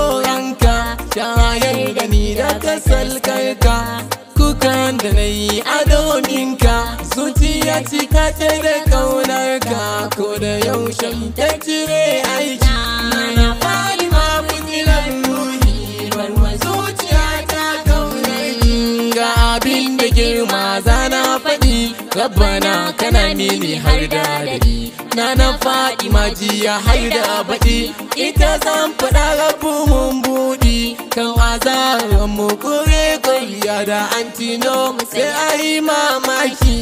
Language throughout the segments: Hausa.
haƙoranka shayar da ni da kasalkarka kukan da na yi a dominka zuciya cika ce da kaunarka ko da yaushe ta cire aiki na fari ma fitilar ruhi barwa zuciya ta kaunarki ga abin da girma zana faɗi rabbana kana mini har da daɗi na na faɗi majiya har da baɗi ita zan faɗa rabu mun buɗi kan azarar mu kure kuriya da antino sai a yi mamaki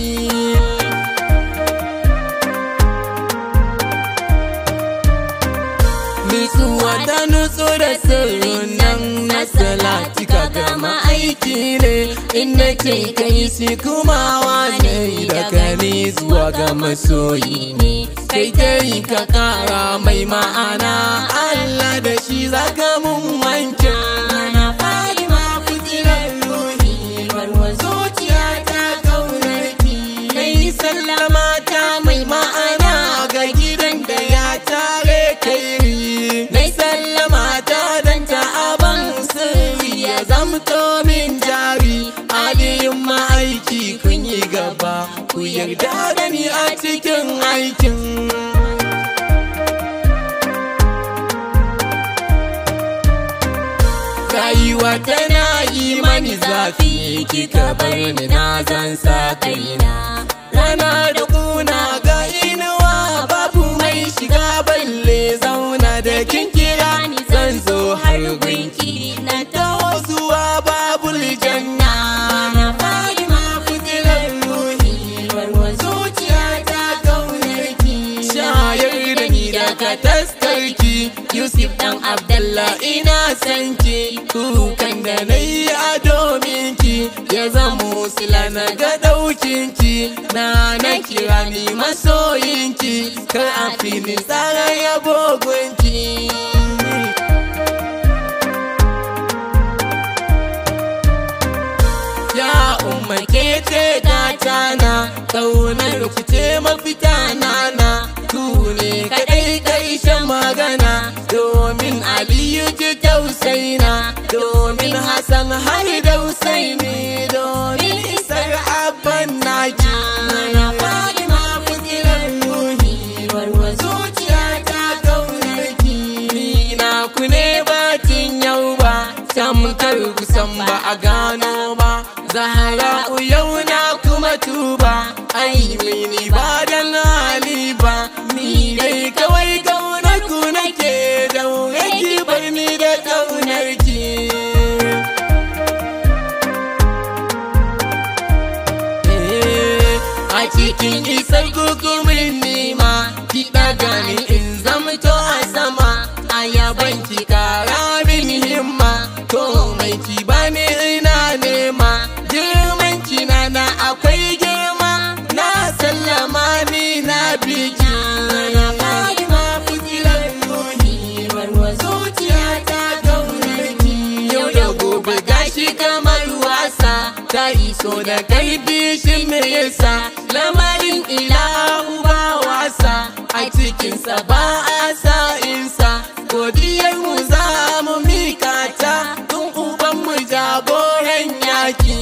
Nutsuwa ta nutsu da sirrin nan na salati ka gama aiki ne in nake kai shi kuma wane daga ni zuwa ga masoyi ne kai dai ka kara mai ma'ana Allah da shi zaka mun wanke na fari ma fitilar ruhi barwa zuciya ta kaunarki kai sallama ta mai ma'ana ga gidan da ya tare kai Nai sallama ta dan ta aban sirri ya zamto min jari aliyin ma'aiki kun yi gaba ku yarda da ni a cikin aikin rayuwa tana yi mani zafi kika bar ni na zan sa kaina rana da kuna ga inuwa babu mai shiga balle zauna da kin kira ni zan zo har gunki na taho zuwa babul janna na fari ma fitilar ruhi barwa zuciya ta kaunarki shayar da ni da ka taskarki yusuf dan abdallah ina sanki kukan da na yi a domin ki ya zamo sila na ga ɗaukinki na na kira ni masoyinki kar a fili tsara ya bogunki Ya umma ke ce gatana Kaunar ku ce mafita nana Ku ne kaɗai ƙarshen magana Domin Aliyu ji tausaina Domin Hassan har da Husaini Domin isar abban naki Na fari ma fitilar ruhi Warwa zuciya ta kaunarki Ni na ku ne batin yau ba Tamkar kusan ba a gano ba Zahra yau na kuma tuba Ai mini ba dan hali ba Ni dai kawai kaunar ku nake daure ki bar ni da kaunar ki A cikin isar gugumin nima Ki ɗaga ni in zamto a sama A yaban ki kara min himma Komai ki bani ina nema Girman ki na na akwai girma Na sallama ni na biki Na fari ma fitilar ruhi Barwa zuciya ta kaunar ki Yau da gobe gashi kamar wasa Ta iso da karfi shi me yasa Lamarin ilahu ba wasa A cikinsa ba a sa'insa Godiyar mu za mu mika ta Tun uban mu jagoran yaki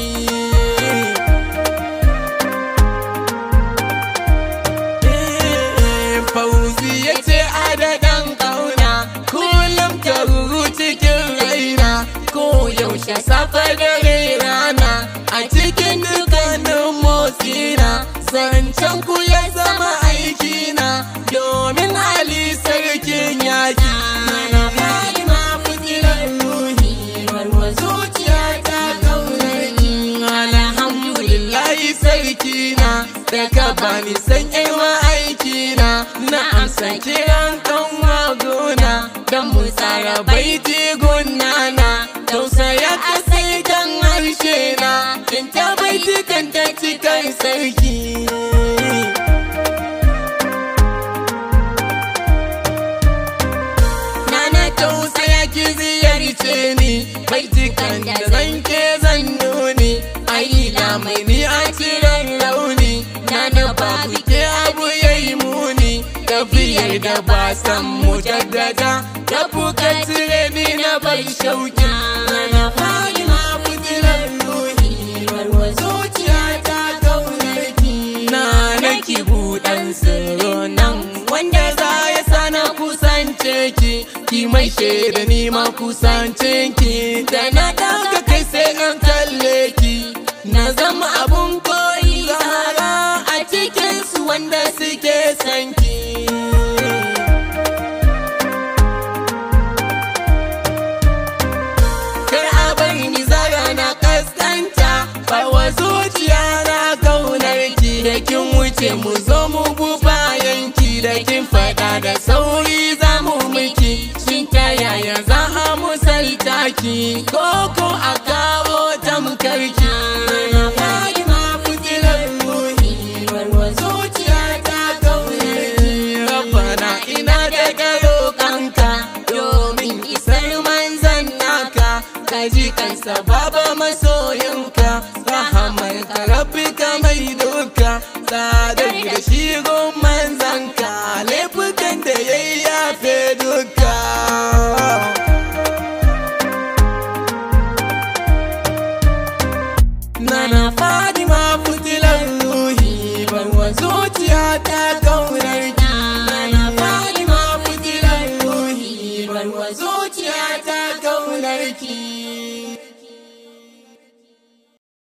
Fauzi ya ce adadan kauna Kullum ta ruru cikin raina Ko yaushe safe dare rana A cikin dukkanin motsina Zancen ku ya zama aikina Domin Ali sarkin yaki Mana fari ma fitilar ruhi Warwa zuciya ta kaunarki Alhamdulillahi sarkina Da ka bani san yawa aikina Na amsa kiran kan magona Don mu tsara baiti gunana Tausaya a sai kan harshe na In ta baiti kan ta cikin sarki Nana tausaya ki ziyarce ni Baitikan da zan ke zan nuni Ai da mai ni a ciren launi Nana babu ke abu yayi muni Tafiyar da ba san mu jaddada Da buka cire ni na ba bar shauki na fadima fitilar ruhi barwa zuciya ta kaunarki na naki buɗan sirro nan wanda za ya sana kusance ki ki mai shaida ni ma kusance ki da na daga kai sai an kalle ki na zama abun koyi zara a cikin su wanda suke san ki kar a bari ni zara na kaskanta bawa zuciya na kaunar ki da kin wuce mu zo mu bu bayan ki da kin faɗa da sauri za mu miki shin ta yaya za a musalta ki ko ko a kawo tamkar ki Fatima fitilar ruhi, barwa zuciya ta kaunar ki. Rabbana ina da karo kanka domin isar manzan naka ka ji kansa baba masoyinka rahamar ka rabbi ka mai duka tsadar da shi gun manzanka laifukan da ya yafe duka Nana Fadima fitilar ruhi barwa zuciya ta kaunar ki Nana Fadima fitilar ruhi barwa zuciya ta kaunar ki